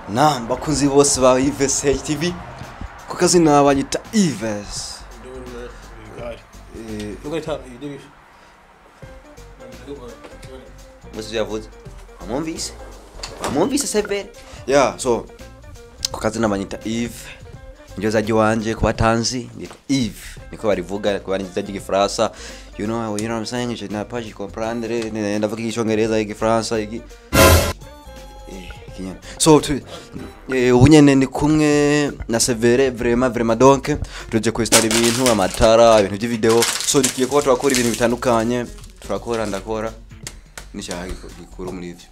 Naam, bakunzi bose ba Ives TV ku kazina banyita Ives eh muzi yavuze amwumvise amwumvise severe yeah so ku kazina banyita Yves ndio zaji wanje ku batanzi nitwa Yves niko barivuga ku bari zaji gifaransa you know you know what I'm saying je n'ai pas comprendre ne ndavuga icyongereza igifaransa igi Eh, Kinyarwanda. so tu eh, ubu nyene ndi kumwe na severe vraiment vraiment donc tuje kwestara ibintu amatara ibintu by'ivideo so dikiye kuba turakora ibintu bitandukanye turakora ndakora n'icyaha gikuru muri ivyo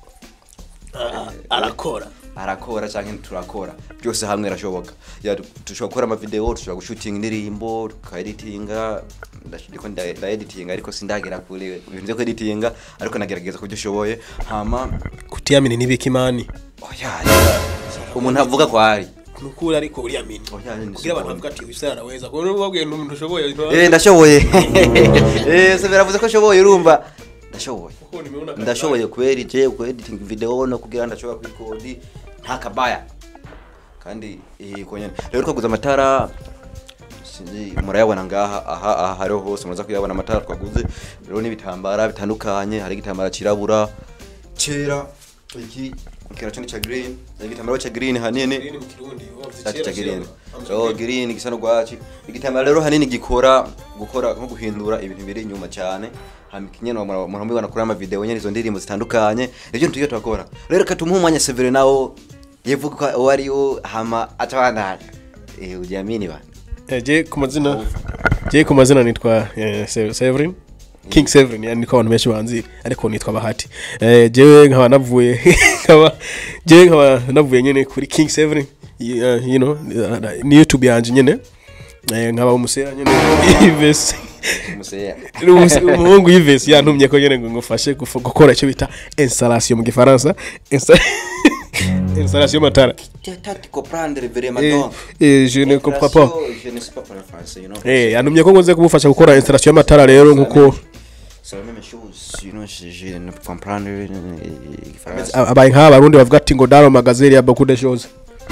arakora arakora cyangwa turakora byose hamwe birashoboka Ya, du- dushobora gukora amavideo dushobora gushutinga indirimbo tukaeditinga ndiko ndaeditinga ariko sindagera kure ibintu byo kweditinga ariko nagerageza kubyo ushoboye hama kutiyamini n'ibikimani oya reka, umuntu avuga ko ari nukuri ariko uriyamini Oya, ni kugira abantu siporo. bavuga ati uyu araweza kuko niba ubabwiye ni umuntu ushoboye eh ndashoboye eh se biravuze ko ashoboye urumva ndashoboye kuko nimeona kazi ndashoboye kweri je kuediting video no kugira ndashobora kwikodi nta kabaya kandi eh konyene rero twaguze amatara sinzi murayabona ngaha aha aha hariho hose muraza kuyabona amatara twaguze rero n'ibitambara bitandukanye hari igitambara cirabura cera iki kira cyo ni cha green igitambaro cha green hanini Green mu kirundi wavuze Sati cha kera, green. kera. So green gisa n'urwaci. Igitambaro rero hanini gikora gukora nko guhindura ibintu biri inyuma cyane. Hama kinyene umuntu mubibona kuri ama video nyene izo ndirimbo zitandukanye. Nivyo tugiye turakora. Rero katumuha umwanya Severe nawo yevuga ko uwo ari yo hama atabana. Eh ujiamini bana. Eh, je ku mazina je ku mazina nitwa eh, Se- Severin King Severin yani niko abantu benshi banzi ariko nitwa Bahati eh, jewe nkaba navuye nkaba jewe nkaba navuye nyene kuri King Severin y- uh, you know ni YouTube yanje nyene eh, nkaba umusera nyene Ives Umuseya. Umus- umuhungu Ives yantumye ko nyene ngo ngufashe gufu- gukora icyo bita installation mu gifaransa Insta- installation matara Tati comprendre vraiment Eh, donc. eh, je ne comprends pas Je ne sais pas parler français, you know. Eh, yantumye ko ngonze kumufasha gukora installation y'amatara rero nkuko C'est la même chose, you know, je, je ne comprendre euh, français. abaye nk'aba barundi bavuga ati ngo daro magazine ya beaucoup de choses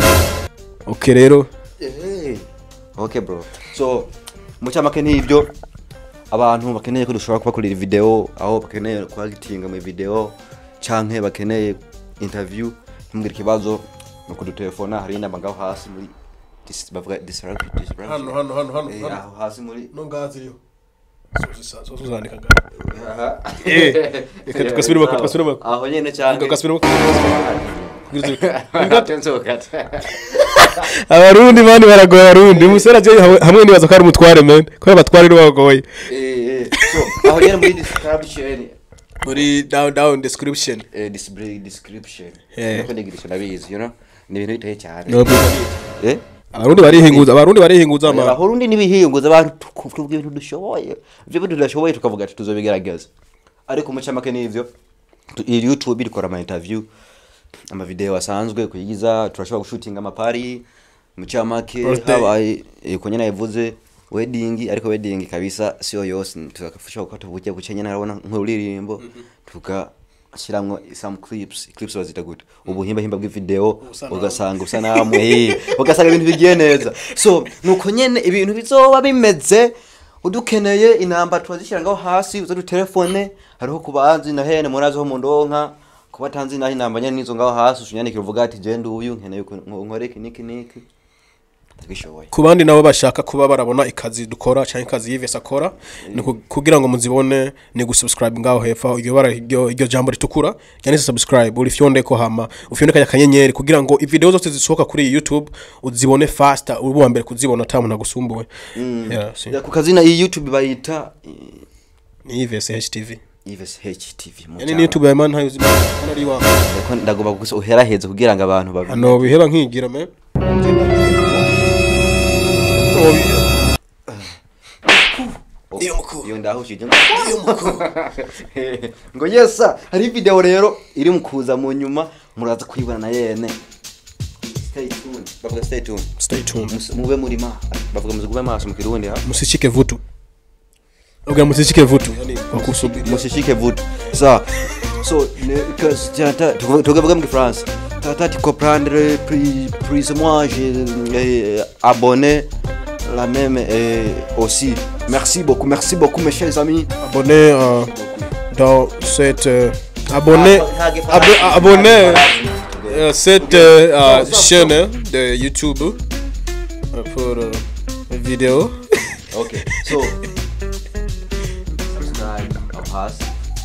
ok rero Hey. Okay bro. So mucamake n'ibyo abantu bakeneye ko dushobora kubakorera video aho bakeneye kwagitinga mu video canke bakeneye interview ntimugire ikibazo no kudutelefona hari inamba ngaho hasi muri dis- bavuga disrupt disrupt hano hano hano hano Eh, aho hasi muri no ngazi yo uzandika Aha. reka tugasubiremo tugasubiremo aho nyene canke tugasubiremo Nzoka. abarundi mani baragoye abarundi umusore agiye hamwe- hamwe nibaza ko ari umutware man kubera abatware nibo bagoye Eh, eh. So aho nyene muri description muri down down description eh, display description Eh. nuko ndigirisha ndabizi you know ni ibintu biteye cyane No, eh abarundi barihinguza abarundi barihinguza ama abarundi nibihinguza abantu tukuvuga ibintu dushoboye ibyo bintu tudashoboye tukavuga ati tuzobigerageza ariko mucamake n'ivyo tu- iyi youtube dukora ama interview ama video asanzwe kuyigiza turashobora gushutinga amapari mucamake Birthday. habaye eh, ko nyene yavuze wedding ariko wedding kabisa sio yose tukafasha gukata buke buke nyene arabona nk'uririmbo tugashiramwo some clips clips bazita gute ubuhimba himba bw'ivideo Ubusanamu. ugasanga ubusanamu eh, ugasanga ibintu bigiye neza so nuko nyene ibintu bizoba bimeze udukeneye inamba turazishyira ngaho hasi uza dutelefone hariho kubanzi na hene murazi ho mu ndonka kuba tanzi naho inamba nyene nizo ngaho hasi usunyandikira uvuga ati je nduyu nkeneye ko nkore iki niki niki ndabishoboye ku bandi nabo bashaka kuba barabona ikazi dukora cyangwa ikazi yivesi akora ni ku- kugira ngo muzibone ni gusubscribe ngaho hepfo aho iryo bara iryo iryo jambo ritukura ryanditse subscribe urifyonde ko hama ufyonde kanya kanyenyeri kugira ngo video zose zisohoka kuri iyi youtube uzibone faster uri uwa mbere kuzibona ata muntu agusumbuwe Yeah, si. Ya, ku kazina iyi youtube bayita eh, ni yivesi htv Yves HTV mu yani cyaro. ni youtube ya man hayo zibona ari wa Ariko ndagomba gusa uheraheze kugira ngo abantu babi ano biheba nkigira me iyo mukuru iyo ndahushije ngo yesa hari video rero iri mu kuza mu nyuma muraza kuyibona na yene stay tuned bavuga stay tuned stay tuned Mus- mube muri ma bavuga muzigume maso mu kirundi ha musishike vutu ubwa musishike vutu yani wakusubiri musishike vutu sawa so ne- because tukavuga mu gifaransa tata tu comprendre plus plus moi j'ai euh, abonné la même euh, aussi merci beaucoup merci beaucoup mes chers amis abonné euh, dans cette euh, abonné abo- abonné euh, cette euh, euh, chaîne de YouTube euh, pour euh, vidéo okay so subscribe aho hasi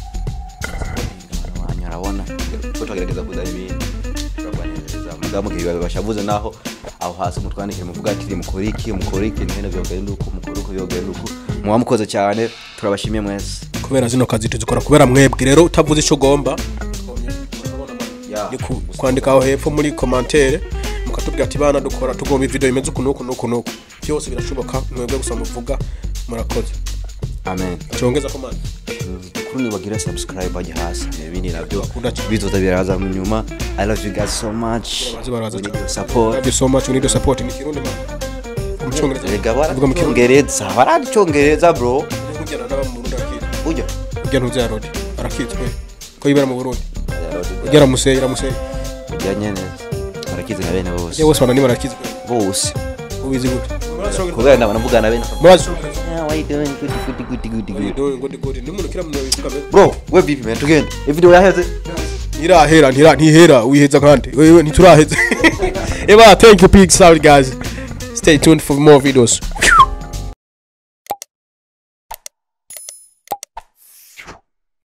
wanyu arabona ko twagerageza kuzana ibintu turabanezeza mudamu kibibazo bashavuze naho aho hasi mutwandikire muvuga ati mukora iki mukora iki ntihene byogenda uku mukora uku byogenda uku muba mukoze cyane turabashimiye mwese kubera zino kazi tuzikora kubera mwebwe rero utavuze icyo ugomba Yeah. ni ku- kwandika aho hepfo muri komantere mukatubwira ati bana dukora tugomba video imeze uku n'uku n'uku n'uku byose birashoboka mwebwe gusa muvuga murakoze amen cyongeza ko mani kuri bagire subscribe bajya hasi ibindi nabyo Bakunda cyane. bizoza biraza mu nyuma i love you guys so much Baraza, baraza We need cyane. your support Thank you so much we need your support ni kirundi man mu cyongereza Erega Uvuga mu kirundi baradicyongereza baradicyongereza bro kugera n'aba mu Burundi arakira ujya ujya ntuzi ya rodi arakitswe ko yibera mu Burundi ugera museye iramuseye ujyanye neza barakize na bene bose ye bose bana ni barakitswe bose ubizi gute kubera ndabona mvugana na bene murazi Yeah, why you doing? Good, good, good, good, good. doing good good ni umuntu kira mu bivuga be bro we vipi man tugende ivideo yaheze ntirahera ntira ntihera wiheza kandi wewe ntituraheza eba thank you big sorry guys stay tuned for more videos